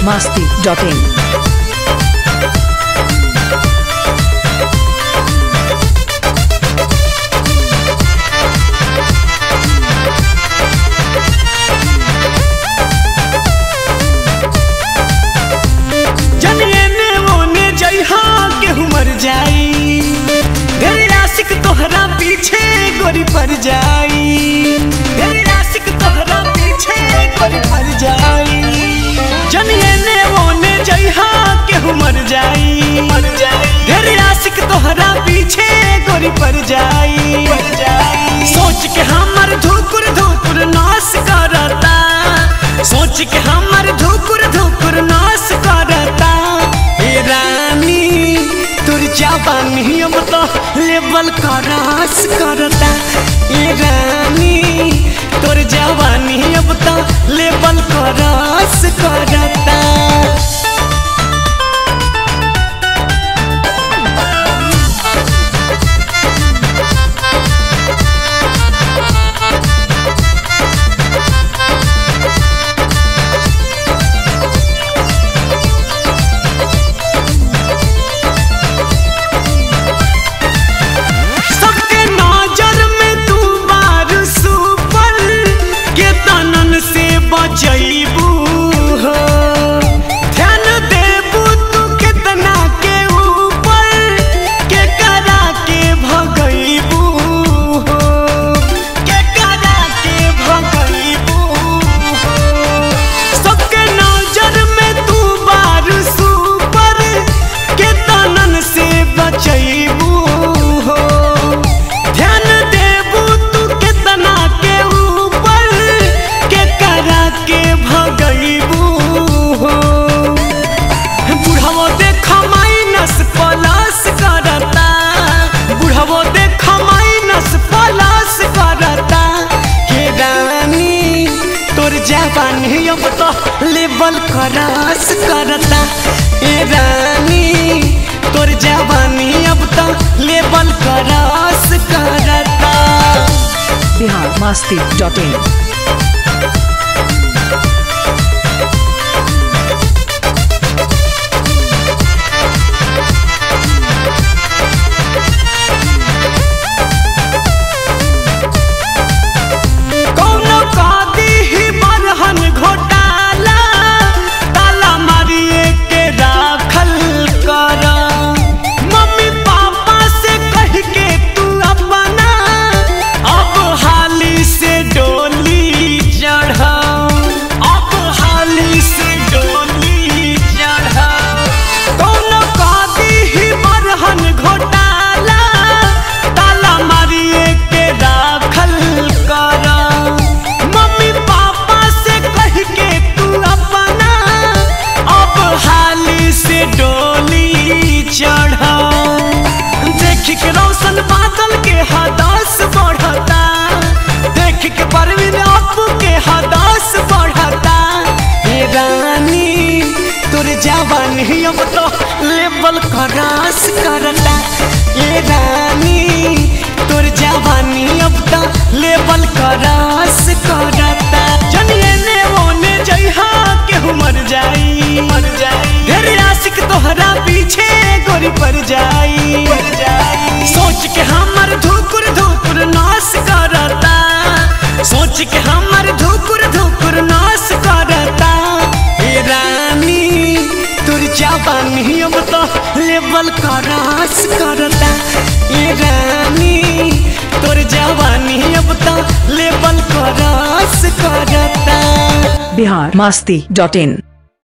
masti.in. जनिए ने ओने जइहा केहू मर जाई ढेर आशिक तोहरा पीछे गोरी पर जाई ढेर आशिक तोहरा पीछे गोरी पर जाई जनिए ने ओने जइहा केहू मर जाई मर जाई ढेर आशिक तोहरा पीछे गोरी पर जाई सोच के हमर धुकुर धुकुर नाश करता सोच के हमर धुकुर धुकुर नाश करता हे रानी तुर जवानी अब तो लेवल करास करता हे रानी तुर जवानी अब तो लेवल करास करता सबके नजर में तू बार सुपर के तनन से बचैबू हो ध्यान देबू तू कितना के ऊपर के करा के भगैबू हो के करा के भगैबू हो सबके नजर में तू बार सुपर के तनन से बचैबू हो ध्यान देबू तू कितना के ऊपर के करा के भगैबू हो बुढ़ावो देख माइनस प्लस करता बुढ़ावो देख माइनस प्लस करता के रानी तोर जवानी अब तो लेवल क्रॉस करता ए रानी तोर जवानी अब तो लेवल क्रॉस करता Bihar masti.in. कौनो कादी ही बरहन घोटाला ताला मारिए के राखल कर मम्मी पापा से कह के तू अपना अब हाली से डोली चढ़ अब हाली से डोली चढ़ कौनो कादी ही बरहन घोटाला ताला मारिए के राखल कर मम्मी पापा से कह के तू अपना अब हाली से डोली चढ़ देख के रोशन बादल के हदास बढ़ता देख के परवीन अपू के हदास बढ़ता हे रानी तोर जवानी अब तो लेवल क्रॉस करता ये रानी तोर जवानी अब तो लेवल क्रॉस करता जनिए ने ओने जइहा केहू मर जाई मर जाई ढेर आशिक तोहरा पीछे गोरी पर जाई सोच के हमर धुकुर धुकुर नाश करता सोच के हमर धुकुर धुकुर नाश करता हे रानी तुर जवानी अब तो लेवल क्रॉस करता हे रानी तुर जवानी अब तो लेवल क्रॉस करता Bihar masti.in.